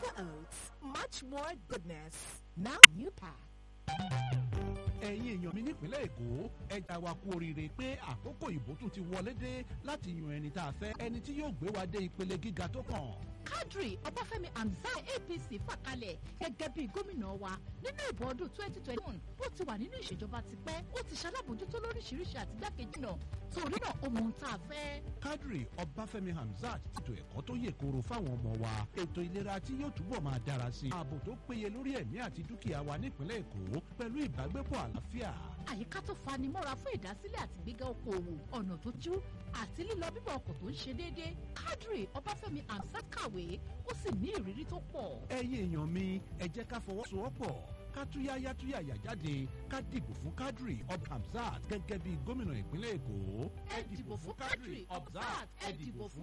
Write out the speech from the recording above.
Quaker Oats, much more goodness. Now you pack. ẹ̀yin èèyàn mi nípínlẹ̀ èkó ẹja wa kú oríire pé àkókò ìbò tún ti wọlé dé láti yan ẹni tá a fẹ́ ẹni tí yóò gbé wa dé ìpele gíga tó kàn. Kadri Ọbáfẹ́mi Hamzat APC fàkalẹ̀ gẹ́gẹ́ bí gómìnà wa nínú ìbò ọdún 2021 ó ti wà nínú ìṣèjọba tipẹ́ ó ti ṣalábòjútó lóríṣiríṣi àtìgbàkejì náà torí náà ó mọ ohun tá a fẹ́. Kadri Ọbáfẹ́mi Hamzat ètò ẹ̀kọ́ tó yè kooro fáwọn ọmọ wa ètò ìlera tí yóò túbọ̀ máa dára sí i ààbò tó péye lórí ẹ̀mí àti dúkìá wa nípínlẹ̀ èkó pẹ̀lú ìbágbépọ̀ àlàáfíà. àyíká tó fanimọ́ra fún ìdásílẹ̀ àti gbígbé okòòwò ọ̀nà tó jú àti lílọ bíbọ̀ ọkọ̀ tó ń ṣe déédéé Kadri Ọbáfẹ́mi Hamzat kàwé ó sì ní ìrírí tó pọ̀. ẹ̀yin èèyàn mi ẹ jẹ́ ká fọwọ́sowọ́pọ̀ ká túyáyá túyàyà jáde ká dìbò fún Kadri Ob Hamzat gẹ́gẹ́ bí gómìnà ìpínlẹ̀ èkó. ẹ dìbò fún Kadri Hamzat ẹ dìbò fún